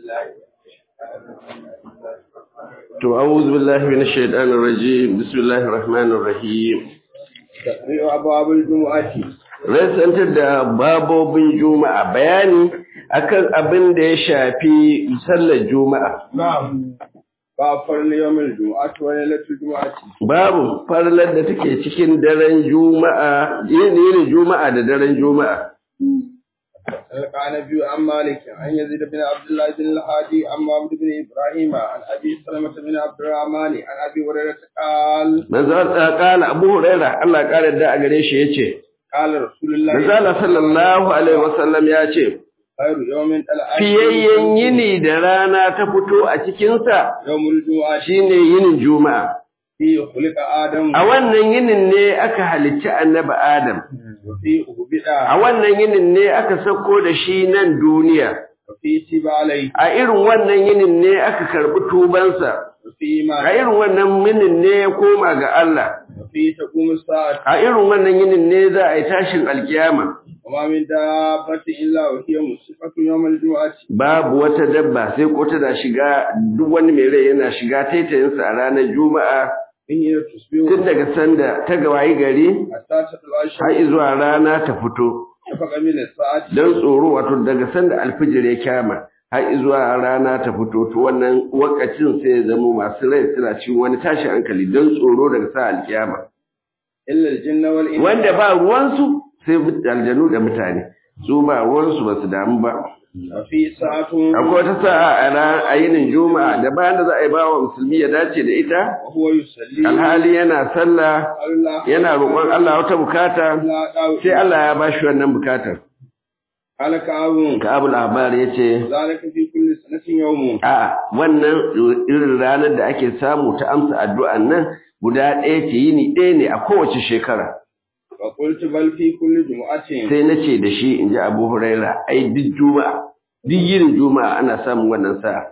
To, a'udhu billahi minash shaitanir rajim. Bismillahir rahmanir rahim. Taqri'u abwabul jumu'ati. Rasantar da babobin Juma'a bayani akan abin da ya shafi sallar Juma'a. Na'am. Ba farli yawmil jumu'ati wa lailatul jumu'ati. Babu farlar da take cikin daren Juma'a, yin Juma'a da daren Juma'a. قال نبي عن مالك عن يزيد بن عبد الله بن الهادي عن محمد بن ابراهيم عن ابي سلمة بن عبد الرحمن عن ابي هريرة قال Manzo قال Abu Hurairah Allah ya kare da a gare shi yace قال رسول الله Manzo Allah sallallahu alaihi wasallam ya ce خير يوم الأحد fiyayyen yini da rana ta fito a cikinsa يوم الجمعة shine yinin Juma'a. فيه خلق آدم A wannan yinin ne aka halicci annabi Adam, وفيه أهبط a wannan yinin ne aka sauko da shi nan duniya, وفيه تب عليه a irin wannan yinin ne aka karɓi tubansa, وفيه a ما irin wannan yinin ne ya koma ga Allah, وفيه تقوم الساعة a irin wannan yinin ne za a yi tashin alkiyama. وما من دابة إلا وهي مصفة يوم الجمعة Babu wata dabba sai ko tana shiga duk wani mai rai yana shiga taitayinsa a ranar Juma'a إن تصبح tun daga sanda ta gawayi gari حتى تطلع الشمس har zuwa rana ta fito. شفق من الساعة don tsoro wato daga sanda alfijir ya kyama har zuwa rana ta fito to wannan wakacin sai ya zama masu rai suna cikin wani tashin hankali don tsoro daga sa alkiyama إلا الجن والإنس wanda ba ruwansu sai aljanu da mutane su ba ruwansu ba su damu ba وفي ساعة akwai wata sa'a a ran a yinin juma'a da bayan da za a yi bawa musulmi ya dace da ita وهو يصلي alhali yana sallah الله yana roƙon Allah wata bukata لا دعوة sai Allah ya bashi wannan bukatar قال كعب ka abu labar ya ce ذلك في كل سنة يوم A'a, wannan irin ranar da ake samu ta amsa addu'an nan guda ɗaya ce yini ɗaya ne a kowace shekara. وقلت بل في كل جمعة Sai na ce da shi in ji Abu Huraira, ai duk juma'a, duk yinin juma'a ana samun wannan sa'a.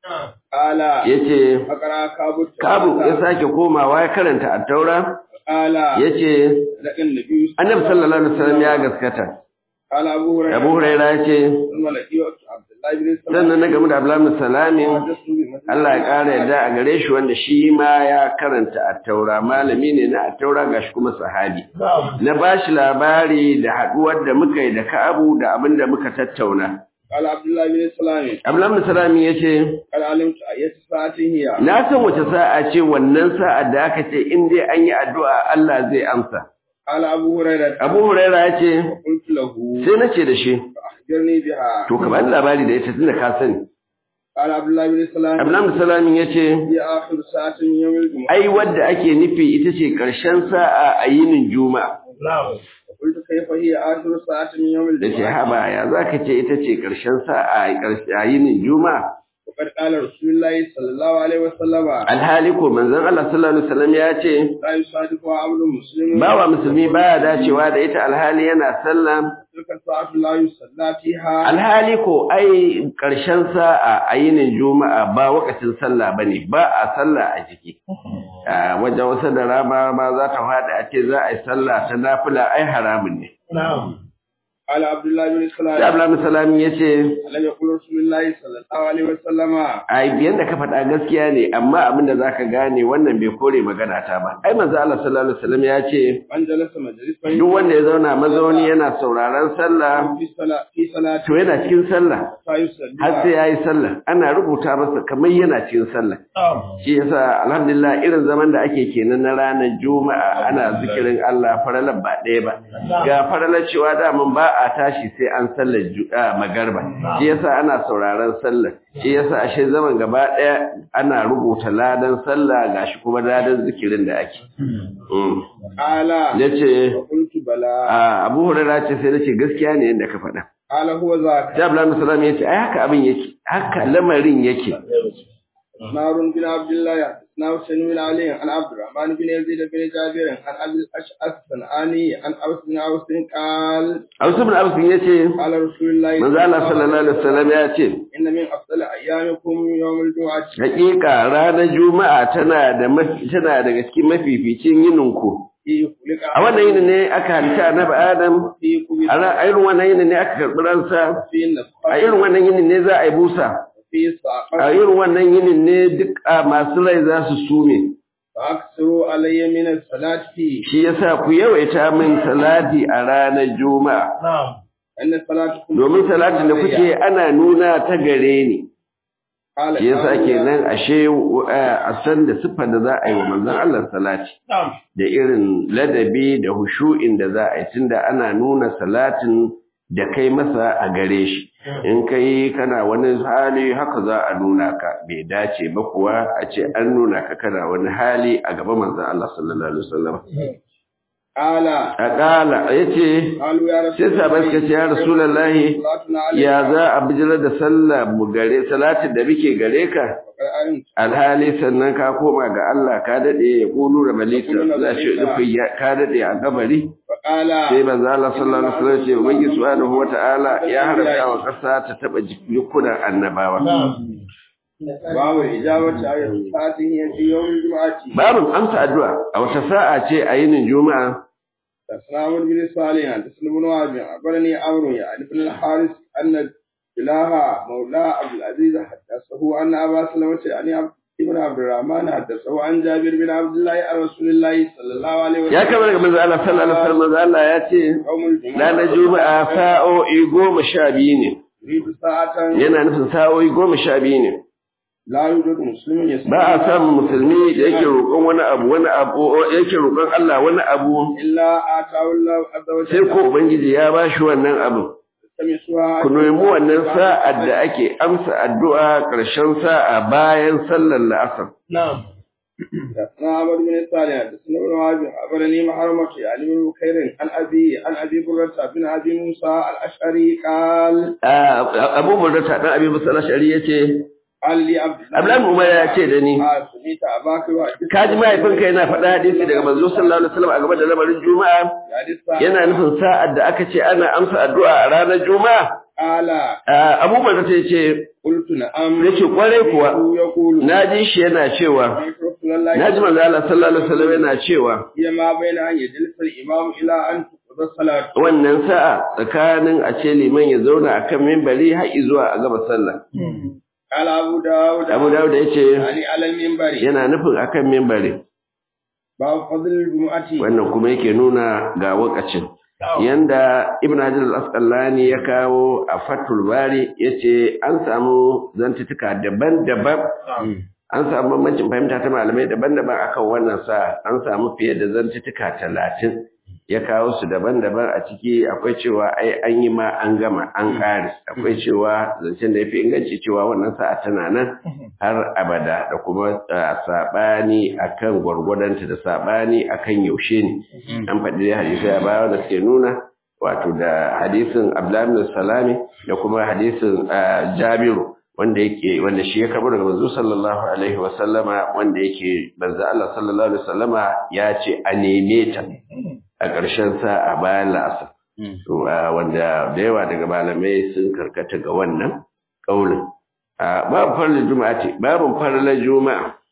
قال Ya ce, فقرأ كعب Kabu ya sake komawa ya karanta a taura, قال ya ce, لقى النبي Annabi sallallahu Alaihi wasallam ya gaskata. قال أبو هريرة Abu Huraira ya ce, ثم لقيت عبد الله بن سلام sannan na game da Abdullahi Salamin, وحدثت بمثل Allah ya ƙara yadda a gare shi wanda shi ma ya karanta attaura malami ne na attaura gashi kuma sahabi na bashi labari da haɗuwar da muka yi da Ka'abu da abin da muka tattauna قال عبد الله بن سلام Abdullahi Salami yace قال علمت أية ساعة هي na san wace sa'a ce wannan sa'ar da aka ce in dai an yi addu'a Allah zai amsa قال أبو هريرة Abu Huraira yace قلت له sai nace da shi أخبرني بها to ka bani labari da ita tunda ka sani قال عبد الله بن سلام Abdullahi Salami yace هي آخر ساعة من يوم الجمعة ai wadda ake nufi ita ce ƙarshen sa'a a yinin Juma'a قلت كيف هي آخر ساعة من يوم da ce الجمعة haba ya za ka ce ita ce ƙarshen sa'a a ƙarshe- a yinin juma'a وقد قال رسول الله صلى الله عليه وسلم alhali ko manzon Allah sallallahu alaihi wasallam ya ce لا يصادفها عبد مسلم bawa musulmi baya dacewa da ita alhali yana sallah تلك الساعة لا يصلى فيها alhali ko ai ƙarshen sa'a a yinin juma'a ba wakacin sallah bane ba a sallah a jiki a wajen wasu da rama ma za ta faɗi a ce za a yi sallah ta nafila ai haramun ne قال عبد الله بن sai سلام Abdullahi salami ya ce لم يقل رسول الله صلى الله عليه وسلم ai biyan da ka faɗa gaskiya ne amma abin da zaka gane wannan bai kore magana ta ba ai manzo Allah sallallahu alaihi wasallam ya ce من جلس مجلسا duk wanda ya zauna mazauni yana sauraron sallah في صلاة في صلاة to yana cikin sallah فيصلي har sai yayi sallah ana rubuta masa kamar yana cikin sallah shi yasa alhamdulillah irin zaman da ake kenan na ranar juma'a ana zikirin Allah faralar ba ɗaya ba ga faralar cewa daman ba a tashi sai an sallar juma'a magarba shi yasa ana sauraron sallah shi yasa ashe zaman gaba ɗaya ana rubuta ladan sallah gashi kuma ladan zikirin da ake Mm. قال yace وقلت بلى a Abu Hurairah ce sai nace gaskiya ne yadda ka faɗa قال هو ذاك sai Abdullahi sallallahu alaihi wasallam yace ai haka abin yake haka lamarin yake نار بن عبد الله حدثنا حسين بن علي عن عبد الرحمن بن يزيد بن جابر عن ابي الاشعث الصنعاني عن اوس بن اوس قال Hausa bin Abbas yace قال رسول الله manzo Allah sallallahu alaihi wasallam ya ce ان من افضل ايامكم يوم الجمعه hakika ranar juma'a tana da mafi tana daga cikin mafificin yinin ku في خلق a wannan yinin ne aka halitta annabi Adam في كبر a ra- a irin wannan yinin ne aka karɓi ransa في a النفخه irin wannan yinin ne za a yi busa فيه a صاحب irin wannan yinin ne duk a masu rai za su sume فأكثروا علي من الصلاة فيه shi yasa ku yawaita min salati a ranar juma'a أن صلاتكم domin salatin da kuke ana nuna ta gare ni قال shi yasa تعالى kenan ashe uh, a san da siffar da za a yi wa manzon Allah salati da irin ladabi da hushu'in da za a yi tunda ana nuna salatin da kai masa a gare shi in kai kana wani hali haka za a nuna ka bai dace ba kuwa a ce an nuna ka kana wani hali a gaban manzon Allah sallallahu alaihi wasallam قال a kala yace قالوا يا رسول sai sahabbai suka ce ya rasulullahi صلاتنا عليك ya za a bijirar da sallah mu gare salatin da muke gare ka وقد علمت alhali sannan ka koma ga Allah ka dade ya kulu da balita za shi nufin ya- ka dade a kabari فقال sai manzo Allah sallallahu alaihi wasallam ce ubangi subhanahu wata'ala ya haramta wa kasa ta taba jikunan annabawa باب الإجابة على الصلاة هي في يوم الجمعة babin amsa addu'a a wata sa'a ce a yinin juma'a حدثنا عمرو بن صالح حدثنا بن وهب أخبرني عمرو يعني بن الحارث أن إله مولى عبد العزيز حدثه أن أبا سلمة يعني عبد ابن عبد الرحمن حدثه عن جابر بن عبد الله عن رسول الله صلى الله عليه وسلم ya kamar daga manzo Allah sallallahu alaihi wasallam manzo Allah ya ce يوم الجمعة ranar juma'a sa'o'i goma sha biyu ne يريد ساعة yana nufin sa'o'i goma sha biyu ne لا يوجد مسلم يسمع ba a samun musulmi da yake roƙon wani abu wani abu yake roƙon Allah wani abu إلا آتاه الله عز sai وجل ko ubangiji ya ba shi wannan abu تمسها ku nemi wannan sa'ar da ake amsa addu'a ƙarshen sa'a bayan sallar la'asar حدثنا عمرو بن صالح حدثنا ابن وهب أخبرني محرمة يعني بن بكير عن أبي عن أبي برة بن أبي موسى الأشعري قال abu burda ɗan abin musala shari ya ce قال لي عبد الله abdullahi umar ya ce da ni آه، سمعت أباك وحدث ka ji mahaifinka yana faɗa hadisi daga manzo sallallahu alaihi wasallam a game da lamarin juma'a yana nufin sa'ar da aka ce ana amsa addu'a a ranar juma'a قال abu burda ta ce قلت نعم yace kwarai kuwa يقول na ji shi yana cewa سمعت رسول الله na ji manzo Allah sallallahu alaihi wasallam yana cewa هي ما بين أن يجلس الإمام إلى أن تقضى الصلاة wannan sa'a tsakanin a ce liman ya zauna akan minbari har zuwa a gaba sallah قال أبو داود Abu Dawud ya ce يعني على المنبر yana nufin akan minbari باب فضل الجمعة wannan kuma yake nuna ga wakacin yanda Ibn Hajar al-Asqalani ya kawo a Fathul Bari yace an samu zantutuka daban-daban an samu bambancin fahimta ta malamai daban-daban akan wannan sa an samu fiye da zantutuka talatin ya kawo su daban-daban a ciki akwai cewa ai an yi ma an gama an kare akwai cewa zancen da ya fi inganci cewa wannan sa'a tana nan har abada da kuma uh, saɓani akan gwargwadonta da saɓani akan yaushe ne an faɗi dai hadisai a baya da suke nuna wato da hadisin Abdullahi Salami da kuma hadisin uh, Jabiru wanda yake wanda shi ya karbo daga manzo sallallahu alaihi wa sallama wanda yake manzo Allah sallallahu alaihi wa sallama ya ce a neme ta a ƙarshen sa a bayan la'asar to uh, wanda da yawa daga malamai sun karkata ga wannan kaulin uh, babu farla juma'a ce babu farla juma'a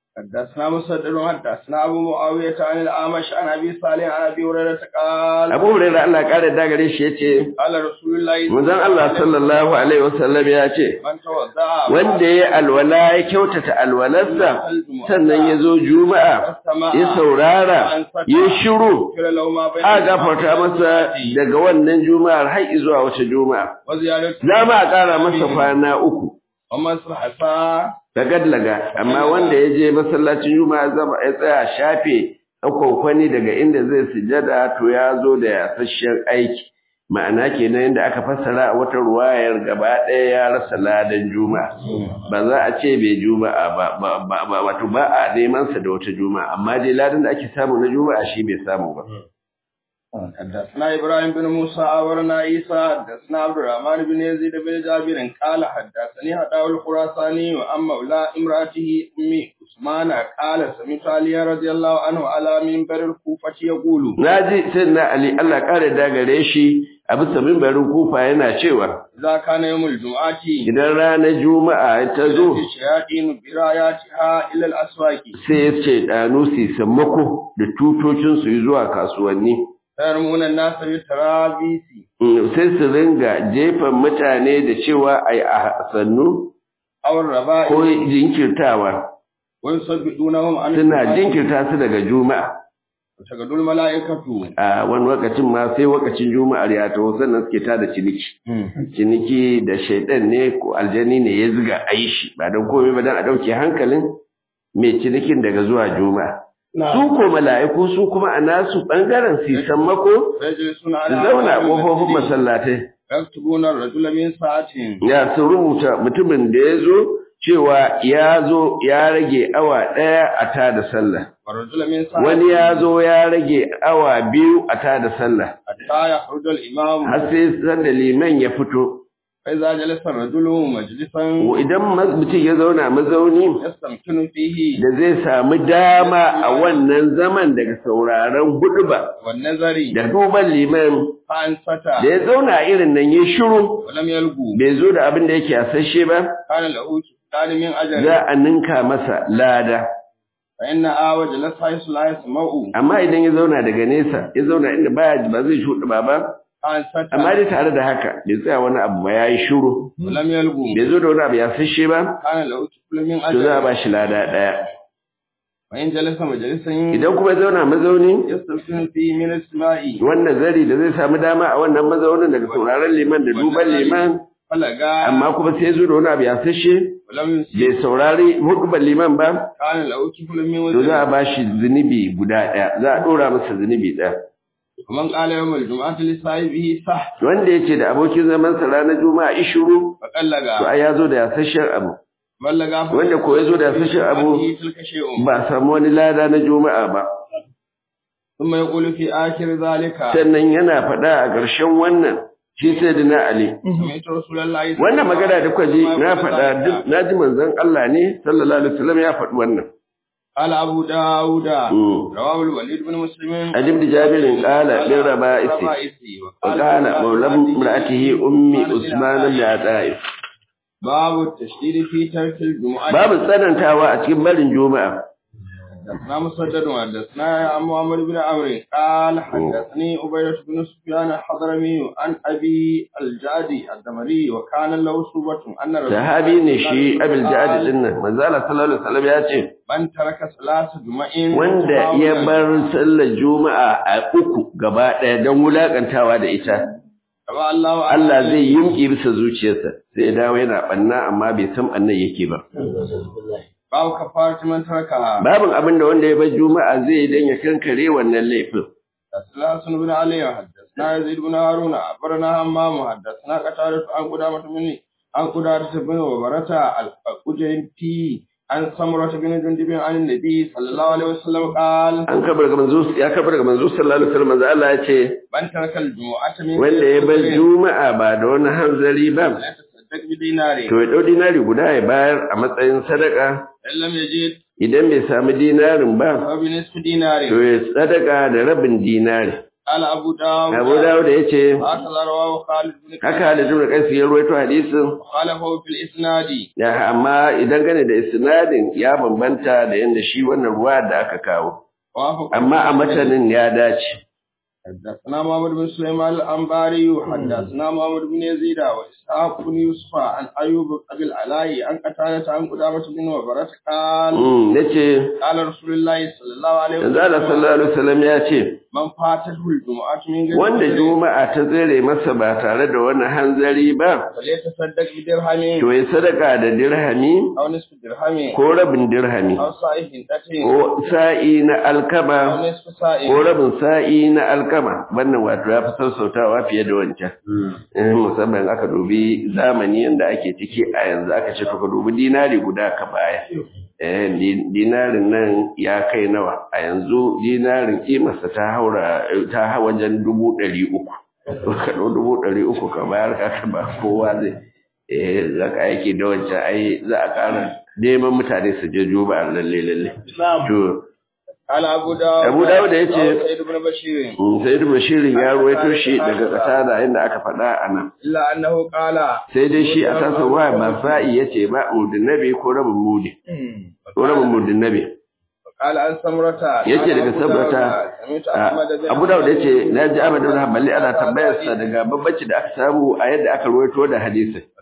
حدثنا مسدد حدثنا ابو معاويه عن الاعمش عن ابي صالح عن ابي هريره قال Abu Hurairah Allah ya kare da gare shi yace قال رسول الله manzon Allah sallallahu alaihi wasallam ya ce من توضا wanda ya alwala ya kyautata alwalarsa sannan ya zo juma'a ya saurara ya shiru كل لو ما بين a gafarta masa daga wannan juma'ar har zuwa wata juma'a وزياده za ma a ƙara masa kwana uku ومن صحفا da gadlaga amma wanda ya je masallacin juma'a zama ya tsaya shafe kwani daga inda zai sujada to ya zo da yasasshen aiki ma'ana kenan yadda aka fassara a wata ruwayar gaba ɗaya ya rasa ladan juma'a ba za a ce bai juma'a ba ba ba ba wato ba a neman sa da wata juma'a amma dai ladan da ake samu na juma'a shi bai samu ba حدثنا ابراهيم بن موسى اورنا عيسى حدثنا عبد الرحمن بن يزيد بن جابر قال حدثني حداو الخراساني واما مولى امراته ام عثمان قال سمعت علي رضي الله عنه على منبر الكوفه يقول naji sai na ali Allah kare da gare shi a bisa mimbarin kufa yana cewa اذا كان يوم الجمعه idan ranar juma'a ta zo الشياطين براياتها الى الاسواق sai ya ce ɗanu su sammako da tutocinsu zuwa kasuwanni يرمون الناس بالترابيس Mm, sai su ringa jefan mutane da cewa ai a sannu aw ar-raba'i ko jinkirtawa wa yusabbidunahum an suna jinkirta su daga juma'a tagadul mala'ikatu a wani lokacin ma sai lokacin juma'ar ya taho sannan suke tada ciniki ciniki da shaidan ne ko aljani ne ya ziga a yi shi ba don komai ba don a ɗauke hankalin mai cinikin daga zuwa juma'a su ko mala'iku su kuma a nasu ɓangaren su sammako yajlisuna su ala zauna a abwabil ƙofofin masjid. masallatai yaktubuna ar-rajula min sa'atin ya su rubuta mutumin da ya zo cewa ya zo ya rage awa ɗaya a tada sallah wa rajula min sa'atin wani ya zo ya rage awa biyu a tada sallah hatta yakhruja al-imam har sai sanda liman ya fito fa idza jalasa ar-rajulu majlisan idan ma- mutum ya zauna mazauni yastamkinu fihi da zai samu dama a wannan zaman daga sauraron huɗuba wan nazari da duban liman fa ansata da ya zauna a irin nan ya shiru wa lam yalgu bai zo da abin da yake asashe ba kana lahu kitani min ajali za a ninka masa lada fa inna awa jalasa haythu la yasma'u amma idan ya zauna daga nesa ya zauna inda baya ba zai shuɗu ba ba fa ansata amma dai tare da haka bai tsaya wani abu ba ya yi shiru wa lam yalgu bai zo da wani abu ya asashe ba kana lahu kitani min to za a ajali ba shi lada ɗaya fa in jalasa majlisan idan kuma ya zauna mazauni yastamkinu fihi min as-sama'i wannan zari da zai samu dama a wannan mazaunin daga sauraron liman da duban liman falaga amma kuma sai zo da wani abu ya sashe wa lam yusi bai saurari hudubar liman ba kana lahu kitani min to za a wajhi ba shi zunubi guda ɗaya za a ɗora masa zunubi ɗaya man qala yawm al-jum'ati li sahibihi sah wanda ya ce da abokin zamansa ranar juma'a ishuru fa qallaga to ai ya zo da yasashen abu ballaga fa wanda ko ya zo da yasashen abu tilka shay'un ba a samu wani lada na juma'a ba thumma yaqulu fi akhir dhalika sannan yana faɗa a ƙarshen wannan shi sai da na ali sami'tu rasulullahi wannan magana da kuka ji na faɗa duk na ji manzon Allah ne sallallahu alaihi wasallam ya faɗi wannan قال أبو داود Mm. رواه الوليد بن مسلم عن ابن جابر قال للربائس وقال مولى امرأته أم عثمان بن عطاء باب التشديد في ترك الجمعة babu tsanantawa a cikin barin juma'a حدثنا مسدد وحدثنا عن محمد بن عمرو قال حدثني عبيدة بن سفيان الحضرمي عن أبي الجادي الدمري وكان له صوبة أن رسول sahabi ne shi abil ja'ad din nan manzo Allah sallallahu alaihi wasallam ya ce من ترك صلاة جمع wanda ya bar sallar juma'a a uku gaba ɗaya don wulakantawa da ita تبع الله Allah zai yimki bisa zuciyarsa sai ya dawo yana banna amma bai san annan yake ba باب كفارة من تركها babin abin da wanda ya bar juma'a zai yi dan ya kankare wannan laifin حدثنا حسن بن علي حدثنا يزيد بن هارون أخبرنا همام حدثنا قتادة عن قدامة بن عن قدامة بن وبرة القجنتي عن سمرة بن جندب عن النبي صلى الله عليه وسلم قال an kabar ga manzo ya kabar ga manzo sallallahu alaihi wasallam manzo Allah ya ce من ترك الجمعة من wanda ya bar غير juma'a ba da wani hanzari ba لا يتصدق بدينار to ya dau dinari guda ya bayar a matsayin sadaka إن لم يجد idan bai samu dinarin ba فبنصف دينار to ya sadaka da rabin dinari قال أبو داود Abu Dawud ya ce هكذا رواه خالد بن haka Halid ibn Qais ya rawaito hadisin وخالفه في الإسناد ya amma idan gane da isnadin ya bambanta da yanda shi wannan ruwa da aka kawo وافق amma a matanin ya dace حدثنا محمد بن سليمان الأنباري حدثنا محمد بن يزيد وإسحاق بن يوسف عن أيوب أبي العلاء عن قتادة عن قدامة بن وبرة قال mm nace قال رسول الله صلى الله عليه manzo Allah وسلم sallallahu alaihi wasallam ya ce من فاته الجمعة من غير wanda عذر juma'a ta tsere masa ba tare da wani hanzari ba فليتصدق بدرهم to ya sadaka da dirhami أو نصف درهم ko rabin dirhami أو صاع هندة ko sa'i na أو alkama نصف صاع ko rabin sa'i na alkama wannan wato ya fi sassautawa fiye da wancan Eh, musamman aka dubi zamani yanda ake ciki a yanzu aka ce to ka dubi dinari guda ka baya eh di- dinarin nan ya kai nawa a yanzu dinarin kimarsa ta haura ta ha wajen dubu ɗari uku ka ɗau dubu ɗari uku ka bayar ka ba kowa zai eh zaka aiki da wancan ai za a ƙara neman mutane su je juba a lalle lalle to قال أبو داود Abu Dawud ya ce- رواه سيد بن بشير Mm, sai ibn Bashirin ya ruwaito shi daga kasada inda aka faɗa a nan. إلا أنه قال Sai dai shi a tasa wa ba sa'i yace ba mudin nabi ko rabin mudi. Ko rabin mudin nabi. قال عن سمرة Yace قال daga أبو Samrata, داود، سمعت أحمد بن Abu Dawud yace na ji Ahmad ibn Hanbali ana tambayar sa daga babbaci da aka samu a yadda aka ruwaito da hadisin.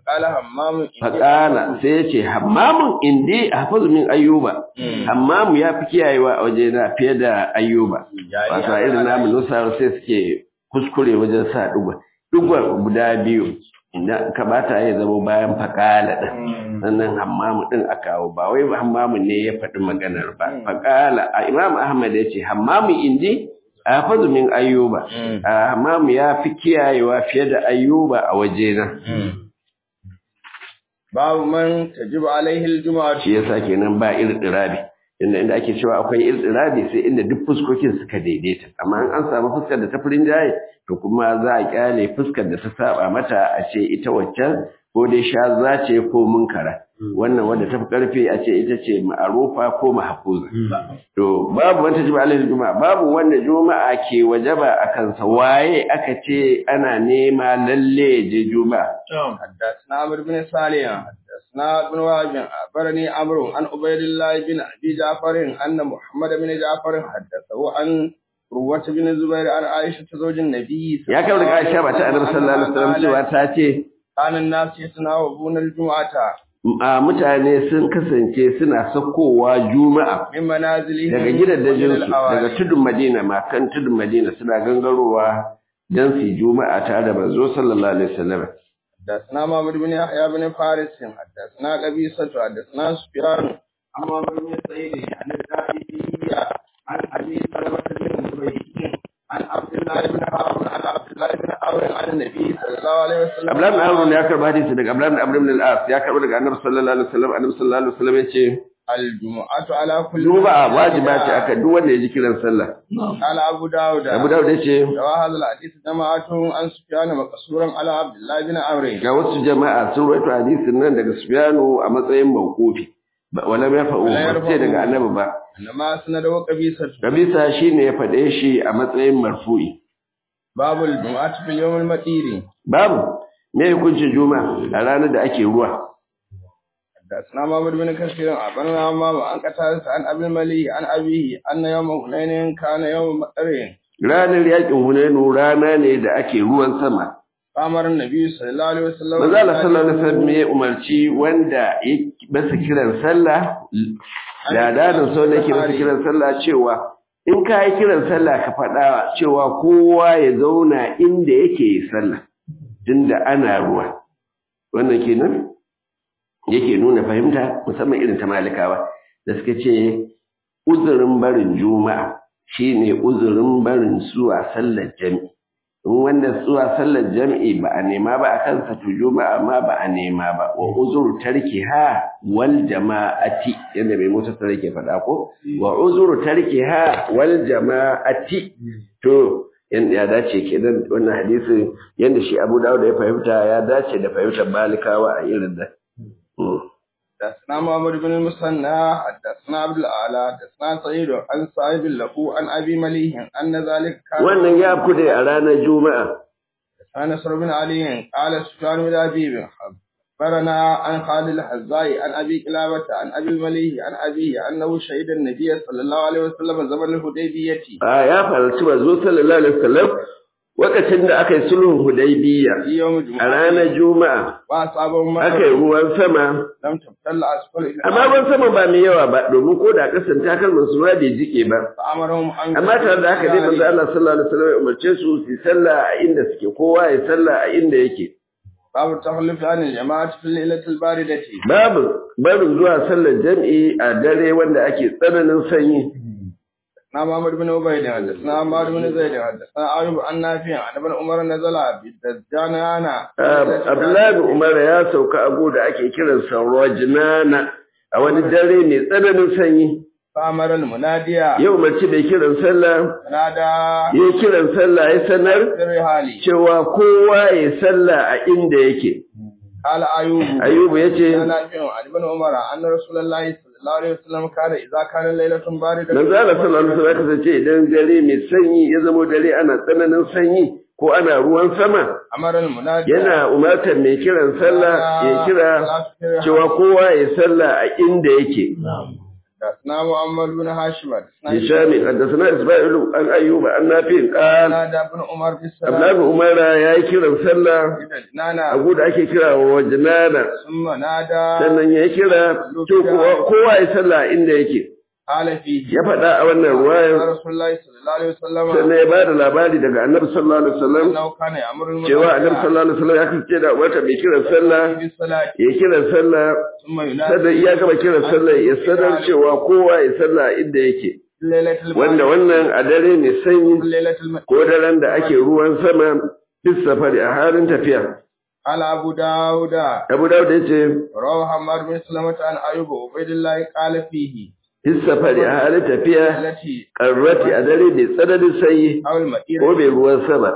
فقال همام إني faƙala sai ya ce hammamun indi hafazu min ayyuba hammamu ya fi kiyayewa a waje na fiye da ayyuba wato a irin namu nusar sai suke kuskure wajen sa ɗugwa ɗugwa guda biyu idan ka bata ya zama bayan faƙala ɗin sannan hammamu ɗin a kawo ba wai hammamu ne ya faɗi maganar ba faƙala a imam ahmad ya ce hammamu indi hafazu min ayyuba hammamu ya fi kiyayewa fiye da ayyuba a waje na babu man tajibu alaihi aljum'atu shi yasa kenan ba irtirabi inda inda ake cewa akwai irtirabi sai inda duk fuskokin suka daidaita amma in an samu fuskar da ta furin jaye to kuma za a kyale fuskar da ta saba mata a ce ita waccan ko dai shaza ce ko munkara wannan wanda ta fi karfi a ce ita ce ma'arufa ko mahfuza to babu wanda jiba alaihi juma'a babu wanda juma'a ke wajaba a kansa waye aka ce ana nema lalle ya je juma'a حدثنا عمرو بن صالح حدثنا ابن وهب أخبرني عمرو عن عبيد الله بن أبي جعفر أن محمد بن جعفر حدثه عن روة بن الزبير عن عائشة زوج النبي ya kai daga Aisha ba ta Annabi sallallahu alaihi wasallam cewa ta ce كان الناس يتناوبون الجمعة a mutane sun kasance suna sakowa juma'a من منازلهم daga gidajensu ومن الأوائل. daga tudun Madina ma kan tudun Madina suna gangarowa dan su yi juma'a tare da manzo sallallahu alaihi wasallam حدثنا محمد بن يحيى بن فارس حدثنا قبيصة حدثنا سفيان عن محمد بن سعيد عن الزاهدية عن أبي سلمة بن زبيد عن عبد الله بن عمرو عن عبد الله بن عمرو عن النبي صلى الله عليه وسلم Abdullahi ibn Amr ya karba hadisi daga Abdullahi ibn Amr ibn al-As ya karba daga Annabi sallallahu alaihi wasallam Annabi sallallahu alaihi wasallam yace الجمعة على كل juma'a wajiba ce aka duk wanda ya ji kiran sallah قال أبو داود Abu Dawud yace روى هذا الحديث جماعة عن سفيان مقصورا على عبد الله بن عمرو ga wasu jama'a sun rawaito hadisin nan daga Sufyanu a matsayin mawqufi ba wala ya fa'u ba ce daga Annabi ba إنما سند وقبيصة Kabisa shine ya faɗe shi a matsayin marfu'i باب الجمعة في اليوم المطير babu me hukuncin juma'a a ranar da ake ruwa حدثنا محمد بن كثير أخبرنا عمام عن قتادة عن أبي الملي عن أبيه أن يوم هنين كان يوم مطر ranar yakin Hunainu rana ne da ake ruwan sama فأمر النبي صلى الله عليه وسلم manzo Allah sallallahu alaihi wasallam ya umarci wanda ya masa kiran sallah da dadin sau da yake masa kiran sallah cewa in ka yi kiran sallah ka faɗa cewa kowa ya zauna inda yake yi sallah tunda ana ruwa wannan kenan yake nuna fahimta musamman irin ta malikawa da suka ce uzurin barin juma'a shine uzurin barin zuwa sallar jami'i in wanda zuwa sallar jami'i ba a nema ba a kansa to juma'a ma ba a nema ba wa uzuru tarkiha wal jama'ati yadda mai mota tare ke faɗa ko wa uzuru tarkiha wal jama'ati to yanda ya dace kenan wannan hadisi yanda shi Abu Dawud ya fahimta ya dace da fahimtar Malikawa a irin da حدثنا محمد بن المثنى حدثنا عبد الأعلى حدثنا سعيد عن صاحب له عن أبي مليه أن ذلك كان wannan ya kude a ranar juma'a عن نصر بن علي قال سفيان بن أبي أخبرنا عن خالد الحزاي عن أبي كلابة عن أبي مليه عن أبيه أنه شهد النبي صلى الله عليه وسلم زمن الحديبية a ya faranci manzo sallallahu alaihi wasallam lokacin da aka yi sulhun hudaybiya في يوم a الجمعة ranar juma'a وأصابهم aka yi مطر ruwan sama لم تبتل أسفل amma ruwan sama ba mai yawa ba domin ko da kasan takalman su ma bai jike ba فأمرهم أن amma tare da haka dai manzo Allah sallallahu alaihi wasallam ya umarce su su yi sallah a inda suke kowa ya sallah a inda yake باب التخلف عن الجماعة في الليلة الباردة babu barin zuwa sallar jam'i a dare wanda ake tsananin sanyi حدثنا محمد بن عبيد حدثنا عمار بن زيد حدثنا أيوب عن نافع عن ابن عمر نزل بالدجانة Ah, Abdullahi bin Umar ya sauka abu da ake kiransa Rajnana a wani dare mai tsananin sanyi فأمر المنادي ya umarci da kiran sallah نادى ya kiran sallah ya sanar بالرحال cewa kowa ya sallah a inda yake قال أيوب Ayubu ya ce عن نافع عن ابن عمر أن رسول الله صلى الله عليه وسلم كان إذا كان ليلة باردة manzo Allah sallallahu alaihi wasallam ya kasance idan dare mai sanyi ya zama dare ana tsananin sanyi ko ana ruwan sama أمر المنادي yana umartar mai kiran sallah ya kira cewa kowa ya sallah a inda yake حدثنا محمد بن هاشم هشام حدثنا اسماعيل عن ايوب عن نافع قال نادى ابن عمر بالسلام Abdullahi Umar ya yi kiran sallah نانا a da ake kira wa wajnana ثم نادى sannan ya kira to kowa kowa ya sallah inda yake قال فيه ya faɗa a wannan ruwayar رسول الله صلى الله عليه وسلم sannan ya bada labari daga annabi sallallahu alaihi wasallam انه كان يامر cewa annabi sallallahu alaihi wasallam ya kasance da wata mai kiran sallah بالصلاه ya kiran sallah ثم ينادي sannan iya gaba kiran sallah ya sanar cewa kowa ya sallah inda yake ليله wanda البدر wannan a dare ne sanyi ليله المدر ko daren da ake ruwan sama fis safari a halin tafiya قال ابو داود abu dawud ya ce روى حماد بن سلمة عن ايوب وعبيد الله قال فيه fis safari a halin tafiya التي karrati a dare mai tsananin sanyi او المئير ko mai ruwan sama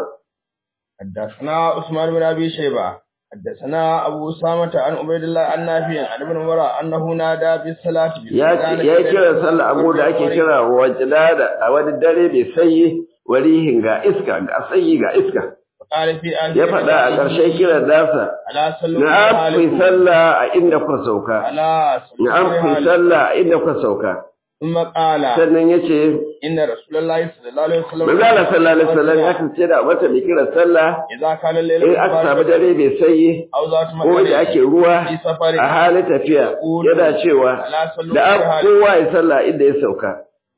حدثنا عثمان بن ابي شيبه حدثنا ابو اسامه عن عبيد الله عن نافع عن ابن عمر انه نادى بالصلاه ya ce ya kira sallah abu da ake kira wajlada a wani dare mai sanyi warihin ga iska ga sanyi ga iska قال في آخر ya faɗa a ƙarshen kiran nasa على صلوا na'am ku yi sallah a inda kuka sauka على صلوا na'am ku yi sallah a inda kuka sauka ثم قال sannan ya ce ان رسول الله صلى الله عليه وسلم manzo Allah sallallahu alaihi wasallam ya kasance da wata mai kiran sallah اذا كان الليل in aka samu dare mai sanyi او ذات ko da ake ruwa في سفر a halin tafiya yana cewa على صلوا da an kowa ya sallah inda ya sauka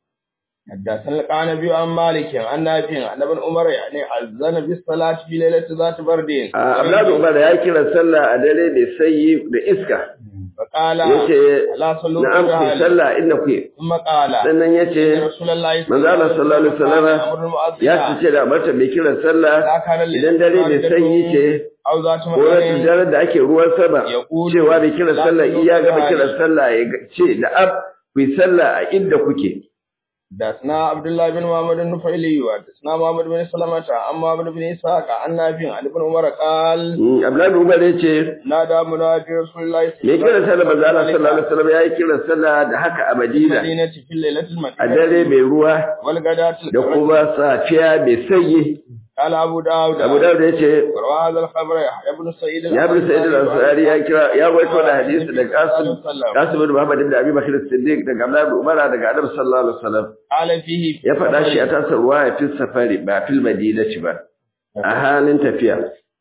حدثنا القعنبي عن مالك عن نافع عن ابن عمر يعني أذن بالصلاة في ليلة ذات برد Abdullahi Umar ya kira sallah a dare mai sanyi da iska فقال yace لا صلوا na'am ku yi بالرحال sallah inda ku ثم قال sannan yace رسول الله manzo Allah sallallahu alaihi wasallam أمر المؤذن ya ce da mata mai kiran sallah لا كان الليل idan dare mai sanyi ce أو ذات ko rashin مكان daren da ake ruwan sama يقول cewa mai kiran لا sallah صلوا iya gaba بالرحال. kiran sallah ya ce da ab ku yi sallah a inda kuke حدثنا عبد الله بن محمد النفيلي وحدثنا محمد بن سلمة عن محمد بن إسحاق عن نافع عن ابن عمر قال Mm, Abdullahi Umar ya ce نادى منادي رسول الله mai kiran sallah manzo Allah sallallahu alaihi wasallam ya yi kiran sallah da haka a Madina المدينة في الليلة a dare المدينة mai ruwa والغداة da kuma safiya mai sanyi قال أبو داود Abu Dawud ya ce وروى هذا الخبر يحيى بن سعيد ya bi Sa'id al-Ansari ya kira ya waito da hadisi daga Qasim وسلم. Qasim bin Muhammad ibn Abi Bakr as-Siddiq daga Abdullah ibn Umar daga Annabi sallallahu alaihi wasallam قال فيه ya faɗa shi a tasar ruwaya fil safari ba fil madinati ba a halin tafiya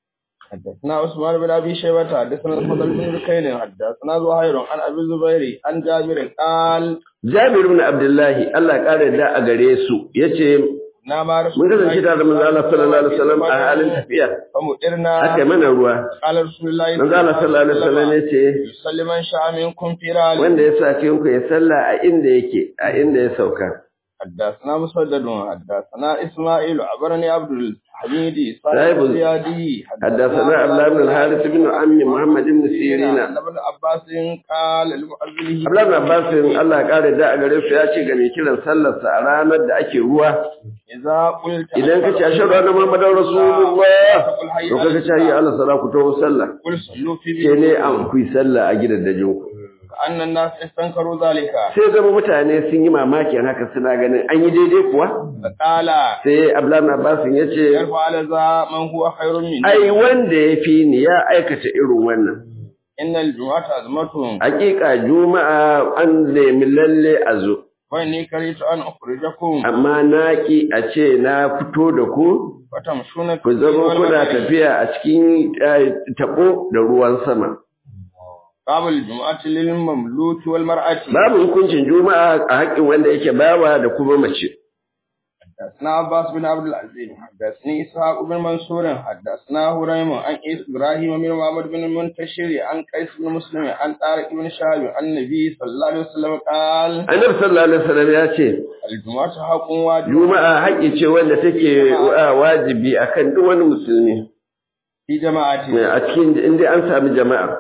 حدثنا عثمان بن ابي شيبه حدثنا الفضل بن بكير حدثنا زهير عن ابي الزبير عن جابر قال Jabir ibn Abdullah Allah ya kare da a gare su yace نام رسول mun kasance tare da manzo Allah sallallahu alaihi wasallam a halin tafiya فمؤرنا aka mana ruwa قال رسول الله manzo Allah sallallahu alaihi wasallam yace يصلي من شاء منكم في رحال wanda ya sa ku ya salla a inda yake a inda ya sauka حدثنا مسدد حدثنا اسماعيل عبرني عبد الحميد صاحب صاحب الزيادي حدثنا عبد الله بن الحارث بن عم محمد بن سيرين عن ابن عباس قال لمؤذنه Abdullahi bin Abbas Allah ya kare da a gare su ya ce ga mai kiran sallarsa a ranar da ake ruwa إذا قلت idan ka ce ashhadu anna muhammadar rasulullah to kaga ce yi Allah sala ku to sallah قل صلوا في ke ne بيوتكم an ku yi sallah a gidan dajin ku أن الناس استنكروا ذلك sai zama mutane sun yi mamakin haka suna ganin an yi daidai kuwa فقال sai Abdullahi bin Abbas ya ce يرفع على ذا من هو خير مني ai wanda ya fi ni ya aikata irin wannan إن الجمعة أزمتهم hakika juma'a an nemi lalle a zo وإني كرهت أن أخرجكم amma na ki a ce na fito da ku وتمشون في ku zama الليل kuna والنهار. tafiya a cikin eh, tabo da ruwan sama باب الجمعة للمملوك والمرأة babu hukuncin juma'a a haƙƙin wanda yake bawa da kuma mace حدثنا عباس بن عبد العزيز حدثني إسحاق بن منصور حدثنا هريم عن إس إبراهيم بن محمد بن المنتشر عن قيس بن مسلم عن طارق بن شهاب عن النبي صلى الله عليه وسلم قال annabi sallallahu alaihi wasallam ya ce الجمعة حق واجب juma'a haƙƙi ce wanda take wa- wajibi akan duk wani musulmi في جماعة a cikin inda an sami jama'a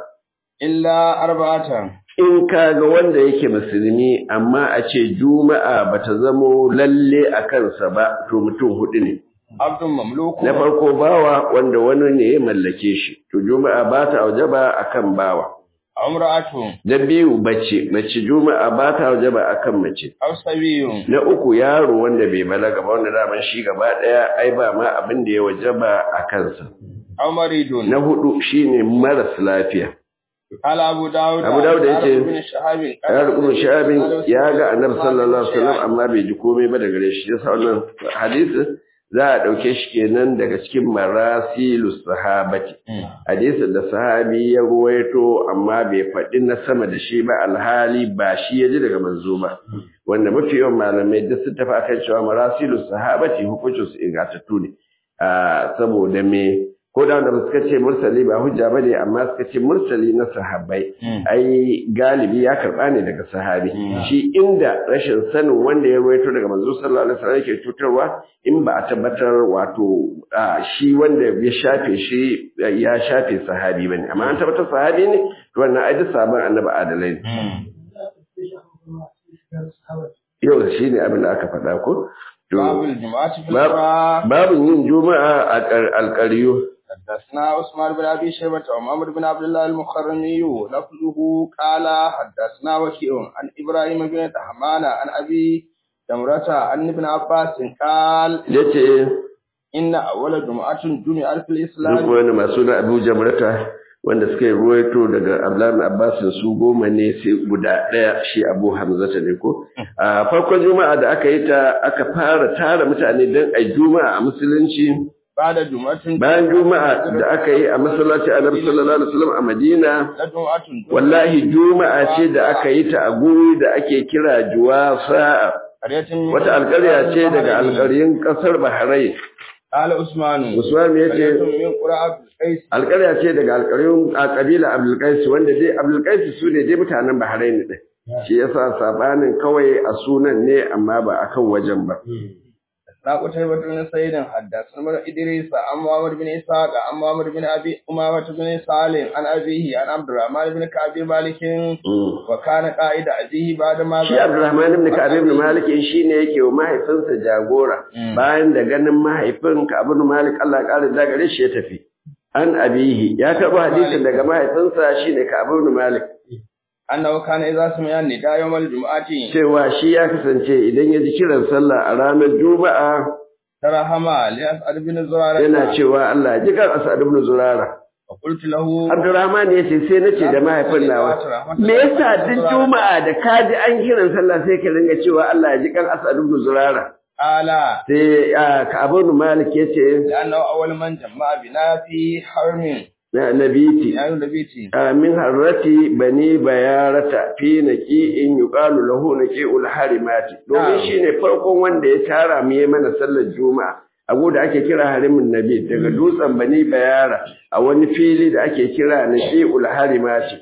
إلا أربعة in ka ga wanda yake musulmi amma a ce juma'a bata zamo lalle a kansa ba to mutum hudu ne عبد مملوك na farko bawa wanda wani ne ya mallake shi to juma'a ba ta wajaba akan bawa أو امرأة na biyu bace mace juma'a ba ta wajaba akan mace أو سبي na uku yaro wanda bai balaga ba wanda daman shi gaba daya ai ba ma abin da ya wajaba a kansa أو مريض na hudu shine maras lafiya قال أبو داود Abu Dawud ya ce, بن شهاب ya rukunin shahabin ya ga annabi sallallahu alaihi wasallam amma bai ji komai ba daga gare shi yasa wannan hadisin za a dauke shi kenan daga cikin marasilus sahabati hadisin da sahabi ya ruwaito amma bai faɗi na sama da shi ba alhali ba shi ya ji daga manzo ba wanda mafi yawan malamai duk sun tafi akan cewa marasilus sahabati hukuncin su ingantattu ne Ah, saboda me ko da wanda suka ce mursali ba hujja bane amma suka ce mursali na sahabbai ai galibi ya karba ne daga sahabi shi inda rashin sanin wanda ya ruwaito daga manzo sallallahu alaihi wasallam yake cutarwa in ba a tabbatar wato ah, shi wanda ya shafe shi ya shafe sahabi bane amma an tabbatar sahabi ne to wannan ai duk sabon annabi adalai ne yau shi ne abin da aka faɗa ko To, باب الجمعة في باب- القرى babin yin juma'a a ƙar- alƙaryu حدثنا عثمان بن ابي شيبه ومحمد بن عبد الله المخرمي لفظه قال حدثنا وكيع عن ابراهيم بن تحمان عن ابي دمرة عن ابن عباس قال yace ان اول جمعه جمعه في duk الاسلام wani masu na Abu Jamrata wanda suka yi ruwaito daga Abdullahi bin Abbas su goma ne sai guda ɗaya shi Abu Hamzata ne ko a farkon juma'a da aka yi ta aka fara tara mutane don a juma'a a musulunci بعد جمعه bayan juma'a da aka yi a masallaci Annabi sallallahu alaihi wasallam a Madina لجمعه wallahi juma'a ce da aka yi ta a guri da ake kira Juwasa قريه من wata alƙarya ce daga alƙaryun ƙasar Bahrain قال عثمان Usman ya قريه ce من قرى عبد القيس alƙarya ce daga alƙaryun a ƙabila Abdulkais wanda dai Abdulkais su ne dai mutanen Bahrain din shi yasa sabanin kawai a sunan ne amma ba akan wajen ba لا قتيبة بن سعيد حدثنا بن إدريس عن محمد بن إسحاق عن محمد بن أبي أمامة بن سالم عن أبيه عن عبد الرحمن بن كعب مالك وكان قائد أبيه بعد ما shi Abdulrahman ibn Ka'ab ibn Malik shi ne yake wa mahaifinsa jagora bayan da ganin mahaifin Ka'ab ibn Malik Allah ya kare da gare shi ya tafi an abihi ya karɓo hadisin daga mahaifinsa shine Ka'ab ibn Malik أنه كان إذا سمع النداء يوم الجمعة cewa shi ya kasance idan ya ji kiran sallah a ranar Juma'a ترحم لأسعد بن زرارة yana cewa Allah ya ji kan Asad ibn Zurara وقلت له Abdurrahman ya ce sai nace da mahaifin nawa me yasa duk Juma'a da ka ji an kiran sallah sai ka ringa cewa Allah ya ji kan Asad ibn Zurara قال sai ah, Ka'ab ibn Malik ya ce لأنه أول من جمع بنا في حرم na nabiti يعني نبيتي min harrati bani bayarata fi naqi'in yuqalu lahu naqi'ul harimati domin Na'am. shine farkon wanda ya tara mu yi mana sallar juma'a abu da ake kira harimin nabi daga dutsen bani bayara a wani fili da ake kira naqi'ul harimati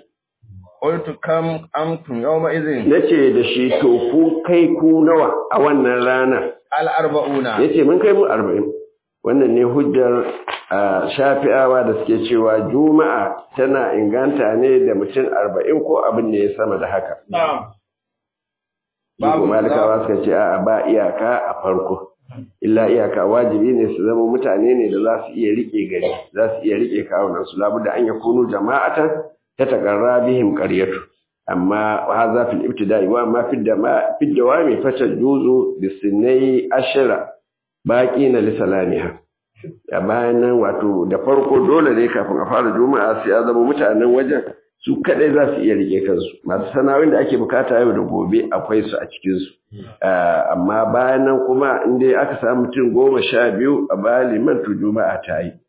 قلت كم أنتم يومئذ nace da shi to ku kai ku nawa a wannan rana الأربعون yace mun kai mu 40 wannan ne hujjar ah, shafi'awa da suke cewa juma'a tana inganta ne da mutum 40 ko abin da ya sama da haka نعم Babu malikawa suka ce a ba iyaka a farko. Illa iyaka wajibi ne su zama mutane ne da za su iya rike gari, za su iya rike kawunan su labu da an ya kunu jama'atan ta takarra bihim qaryatu. Amma ha za fil ibtida'i wa ma fid dama fid dawami fata juzu bisinai ashira baqi na lisalamiha. A bayan nan wato da farko dole ne kafin a fara juma'a sai ya zama mutanen wajen su kadai za su iya rike kansu masu sana'o'in da ake bukata yau da gobe akwai su a cikinsu amma bayan nan kuma in dai aka samu mutum goma sha biyu a bayan liman to juma'a ta yi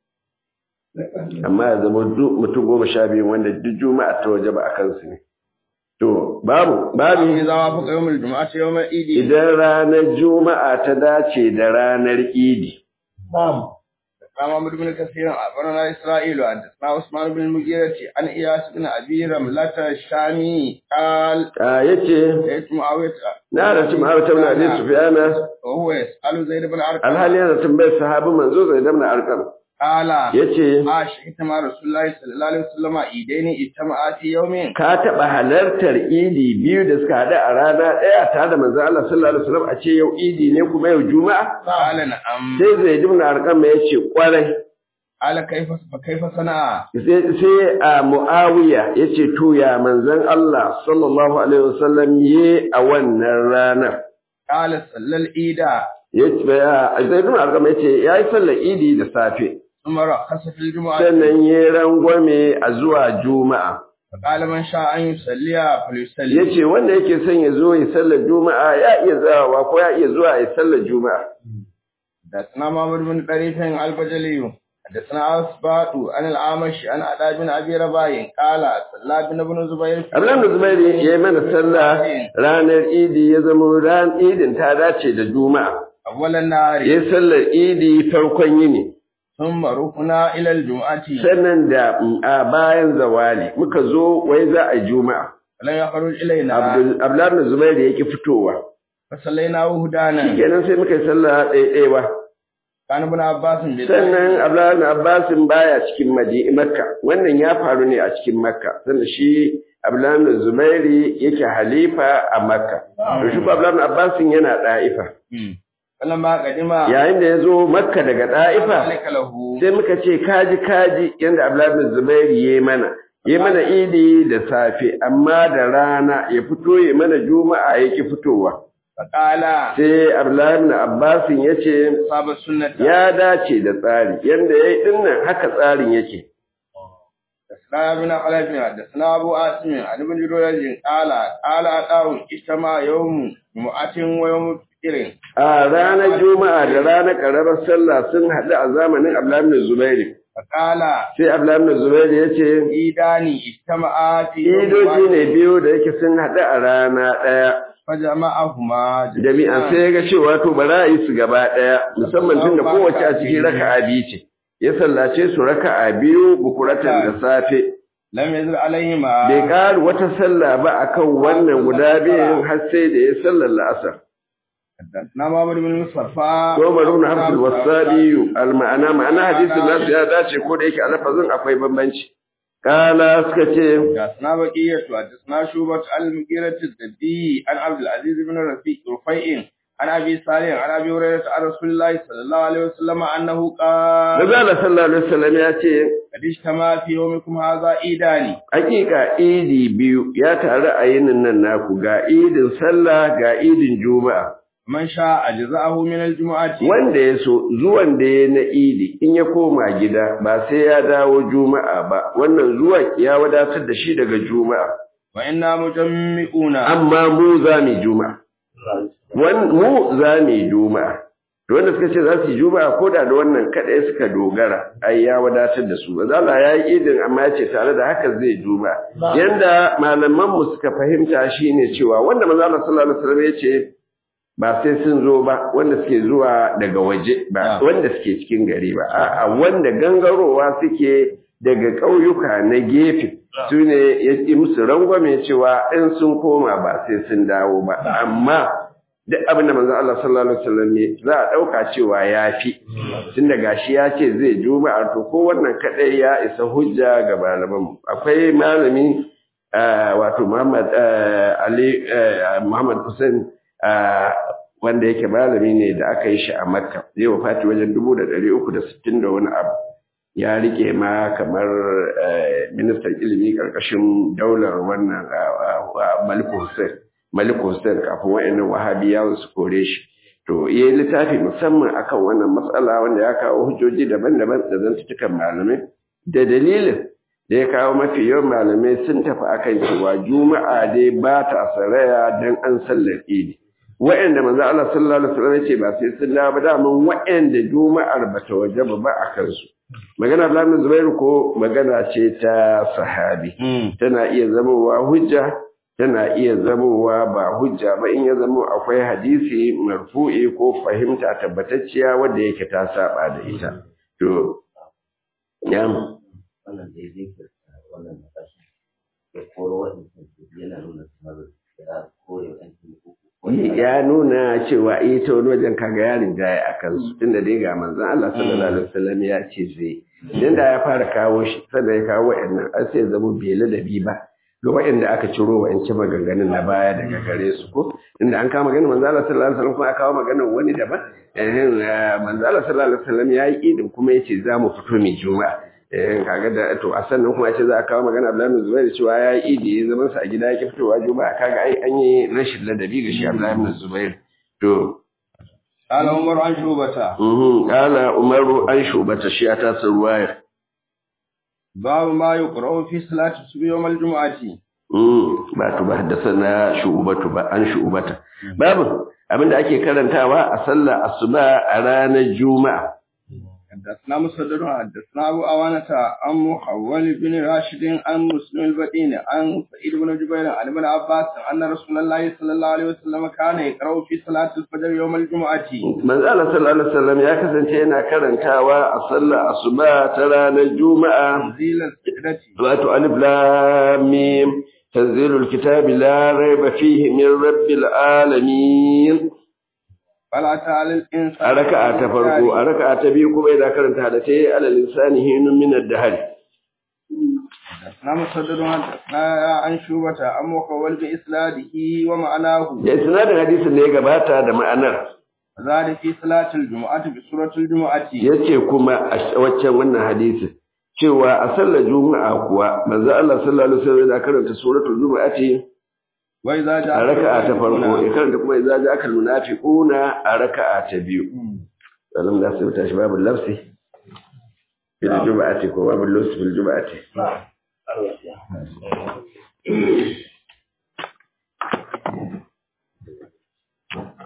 amma ya zama du- mutum goma sha biyu wanda duk juma'a ta waje ba a kansu ne to babu babu إذا وافق يوم الجمعة يوم العيد idan ranar juma'a ta dace da ranar idi قام عمرو بن كثير أخبرنا إسرائيل حدثنا عثمان بن المغيرة عن إياس بن أبي رملة الشامي قال a yace سيدت معاوية na rasu ma'aurata na abi sufyana وهو يسأل زيد بن أرقم alhali yana tambayar sahabin manzo zai damna arkam قال yace عاشت مع رسول الله صلى الله عليه وسلم عيدين اجتمعا في يوم ka taɓa halartar idi biyu da suka haɗu a rana ɗaya tare da manzon Allah sallallahu alaihi wasallam a ce yau idi ne kuma yau juma'a قال نعم sai zai dimna arqam ya ce kwarai قال كيف فكيف صنع sai sai a muawiya ya ce to ya manzon Allah sallallahu alaihi wasallam ye a wannan ranar قال صلى العيد ya ce zai dimna arqam ya ce yayi sallar idi da safe ثم رخص في الجمعة sannan ya rangwame a zuwa juma'a فقال من شاء أن يصلي فليصلي yace wanda yake son ya zo ya sallar juma'a ya iya zawa ko ya iya zuwa ya sallar juma'a حدثنا محمد بن طريف البجلي حدثنا أسباط عن الأعمش عن أدى بن أبي رباح قال صلى بن ابن زبير Abdullahi bin Zubairu ya yi mana sallah ranar Idi ya zama ran Idin ta dace da Juma'a. أول النهار Ya yi sallar Idi farkon yini. ثم ركنا إلى الجمعة Sannan da mm, a bayan zawali muka zo wai za a yi Juma'a. فلم يخرج إلينا Abdul- Abdullahi bin Zubairu ya ki fitowa. فصليناه هدانا Kenan sai muka yi sallah ɗaiɗaiwa. كان ابن عباس بن Sannan Abdullahi bin Abbasin baya cikin Madi- Makka. Wannan ya faru ne a cikin Makka. Sannan shi Abdullahi bin Zubairu yake halifa a Makka. To shi ko Abdullahi bin Abbasin yana ɗa'ifa. فلما قدم yayin da ya zo makka daga ɗa'ifa ذلك له sai muka ce kaji kaji yadda abdullahi bin zubairu ya yi mana ya mana idi da safe amma da rana ya fito ya mana juma'a ya ki fitowa فقال sai abdullahi bin abbasin ya ce صاب السنة ya dace da tsari yadda ya yi dinnan haka tsarin yake حدثنا ابن خلف حدثنا ابو عاصم عن ابن جريج قال قال اتاه اجتمع يوم جمعة ويوم فطر a ranar juma'a da ranar ƙaramar sallah sun haɗu a zamanin abdullahi bin zubairu فقال sai abdullahi bin zubairu ya ce عيدان اجتمعا في يوم idoji واحد ne biyu da yake sun haɗu a rana ɗaya فجمعهما jami'a sai ya ga cewa to ba za a yi su gaba ɗaya musamman tun da kowace a cikin raka'a biyu ce ya sallace su raka'a biyu bukuratan da safe لم يزل عليهما bai ƙara wata sallah ba akan wannan guda biyun har sai da ya sallar la'asar حدثنا محمد بن مصطفى ko marun hafsul wasabiyu al-ma'ana ma'ana hadisin nasu ya dace ko da yake a lafazin akwai bambanci kala suka ce حدثنا بقية حدثنا شوبة عن المغيرة الدبي عن عبد العزيز بن رفيع رفيع عن ابي صالح عن ابي هريرة عن رسول الله صلى الله عليه وسلم انه قال Nabi sallallahu alaihi wasallam ya ce قد اجتمع في يومكم هذا عيدان hakika idi biyu ya taru a yinin nan naku ga idin sallah ga idin juma'a من شاء أجزاءه من الجمعة wanda ya so zuwan da ya na idi in ya koma gida ba sai ya dawo juma'a ba wannan zuwan ya wadatar da shi daga juma'a وإنا مجمعون amma mu za mu yi juma'a Wan- mu za mu yi juma'a to wanda suka ce za su yi juma'a ko da da wannan kaɗai suka dogara ai ya wadatar da su bazala ya yi idin amma ya ce tare da haka zai juma'a yanda malaman mu suka fahimta shine cewa wanda manzo Allah sallallahu alaihi wasallam ya ce ba sai sun zo ba wanda suke zuwa daga waje ba Ah. wanda suke cikin gari ba a'a wanda gangarowa suke daga ƙauyuka na gefe su ne ya yi musu rangwame cewa in sun koma ba sai sun dawo ba amma duk abin da manzo Allah sallallahu alaihi wasallam ne za a dauka cewa yafi tunda gashi ya ce zai juma'a to ko wannan kadai ya isa hujja ga malaman mu akwai malami ah, wato Muhammad ah, Ali ah, Muhammad Hussein ah, wanda yake malami ne da aka yi shi a Makka zai wafati wajen 1360 da wani abu ya rike ma kamar eh, ministan ilimi karkashin daular wannan ah, ah, ah, Malik Hussein Malik Hussein kafin wa'annan wahabiyawan su kore shi. To, ya yi littafi musamman akan wannan matsala wanda ya kawo hujjoji daban-daban da zantutukan malamai. Da dalilin da ya kawo mafi yawan malamai sun tafi akan cewa Juma'a dai ba ta saraya don an sallar Idi. Wa'anda manzo Allah sallallahu alaihi wasallam ya ce ba sai sun dawo ba daman wa'anda Juma'ar ba ta wajaba ba a kansu. Magana Abdullahi Zubairu ko magana ce ta sahabi. Tana iya zamowa hujja tana iya zamowa ba hujja ba in ya zamo akwai hadisi marfu'i ko fahimta tabbatacciya wadda yake ta saba da ita to ya wannan da ya zai wannan matashi ya koro waɗansu yana nuna kamar ya kore waɗansu ya nuna cewa ita wani wajen kaga yarin jaya a kansu tunda dai ga manzon Allah sallallahu alaihi wasallam ya ce zai idan da ya fara kawo shi sannan ya kawo wa'annan an sai zama bai ladabi ba ga waɗanda aka ciro wa'ance maganganun na baya daga gare su ko inda an kawo maganar manzo Allah sallallahu alaihi wasallam kuma aka kawo maganar wani daban eh manzo Allah sallallahu alaihi wasallam yayi idin kuma yace za mu fito mai juma'a eh kaga da to a sannan kuma yace za a kawo magana Abdullahi bin Zubair cewa yayi idi ya zaman sa a gida yake fitowa juma'a kaga ai an yi rashin ladabi ga shi Abdullahi bin Zubair to قال عمر عن شوبة mhm qala Umaru an shubata shi ta ruwaya باب ما يقرأ في صلاة الصبح يوم الجمعة ba to ba haddasa shu'ubatu ba an shu'ubata babu abinda ake karantawa a sallar asuba a ranar juma'a حدثنا مسدد حدثنا أبو أوانة عن محول بن راشد عن مسلم البدين عن سعيد بن جبير عن ابن عباس أن رسول الله صلى الله عليه وسلم كان يقرأ في صلاة الفجر يوم الجمعة manzo Allah sallallahu alaihi wasallam ya kasance yana karantawa a sallar asuba ta ranar juma'a تنزيل السجدة wato alif lam mim tanzilul kitabi la raiba fihi min rabbil alamin فلا تعالى الإنسان a raka'a ta farko a raka'a ta biyu kuma yana karanta da tayi alal insani hinun min ad-dahr حدثنا مسدد حدثنا عن شوبة عن محول بإسناده ومعناه da isnadin hadisin da ya gabata da ma'anar ذلك في صلاة الجمعة بسورة الجمعة yace kuma a waccan wannan hadisin cewa a sallar juma'a kuwa manzo Allah sallallahu alaihi wasallam yana karanta suratul juma'ati وإذا جاء a raka'a ta farko ya karanta kuma idza ja'aka almunafiquna a raka'a ta biyu salam da su tashi babu lafsi bil juma'ati ko babu lafsi bil juma'ati